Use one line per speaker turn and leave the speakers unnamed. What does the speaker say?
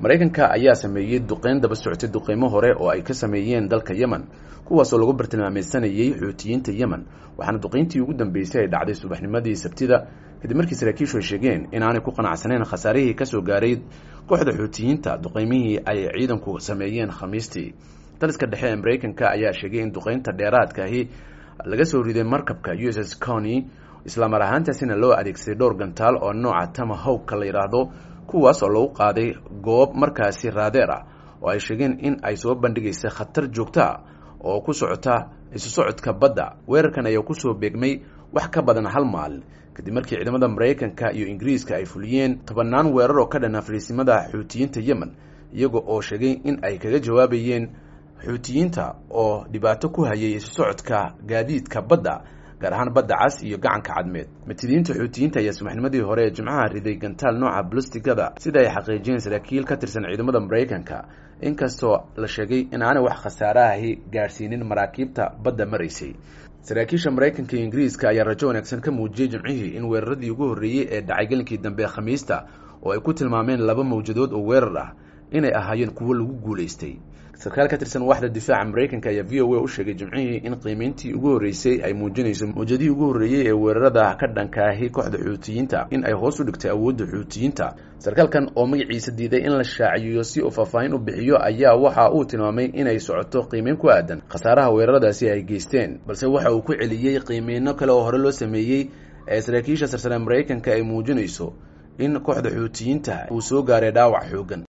maraykanka ayaa sameeyey duqeyn daba socotay duqeymo hore oo ay ka sameeyeen dalka yemen kuwaasoo lagu bartilmaameysanayey xuutiyiinta yemen waxaana duqeyntii ugu dambeysay ay dhacday subaxnimadii sabtida kadib markii saraakiishu ay sheegeen inaanay ku qanacsaneyn khasaarihii kasoo gaaray kooxda xuutiyiinta duqeymihii ay ciidanku sameeyeen khamiistii daliska dhexe ee maraykanka ayaa sheegay in duqeynta dheeraadkaahi laga soo riday markabka u s s cony islaamar ahaantaasina loo adeegsaday dhowr gantaal oo nooca tamahowka la yidhaahdo kuwaas oo lagu qaaday goob markaasi raadeer ah oo ay sheegeen in ay soo bandhigaysa khatar joogta oo ku socota isu socodka badda weerarkan ayaa kusoo beegmay wax ka badan hal maalin kadib markii ciidamada maraykanka iyo ingiriiska ay fuliyeen tobanaan weerar oo ka dhan afriisimada xuutiyiinta yemen iyaga oo sheegay in ay kaga jawaabayeen xuutiyiinta oo dhibaato ku hayay isu socodka gaadiidka badda gaar ahaan badda cas iyo gacanka cadmeed matidiinta xuutiyiinta ayaa subaxnimadii hore ee jimcaha riday gantaal nooca blustigada sida ay xaqiijiyeen saraakiil ka tirsan ciidamada maraykanka inkastoo la sheegay in aanay wax khasaarahahi gaadhsiinin maraakiibta badda maraysay saraakiisha maraykanka iyo ingiriiska ayaa rajo wanaagsan ka muujiyey jimcihii in weeraradii ugu horreeyey ee dhacay gelinkii dambe ee khamiista oo ay ku tilmaameen laba mawjadood oo weerar ah inay ahaayeen kuwo lagu guulaystay sarkaal ka tirsan waaxda difaaca maraykanka ayaa v o a u sheegay jimcihii in qiimeyntii ugu horreysay ay muujinayso mawjadihii ugu horreeyey ee weerarada ka dhankaahi kooxda xuutiyiinta in ay hoos u dhigtay awoodda xuutiyiinta sarkaalkan oo magaciisa diiday in la shaaciyo si uu faahfaahin u bixiyo ayaa waxa uu tilmaamay inay socoto qiimeyn ku aadan khasaaraha weeraradaasi ay geysteen balse waxa uu ku celiyey qiimeyno kale oo hore loo sameeyey ee saraakiisha sarsare maraykanka ay muujinayso in kooxda xuutiyiinta uu soo gaaray dhaawac xoogan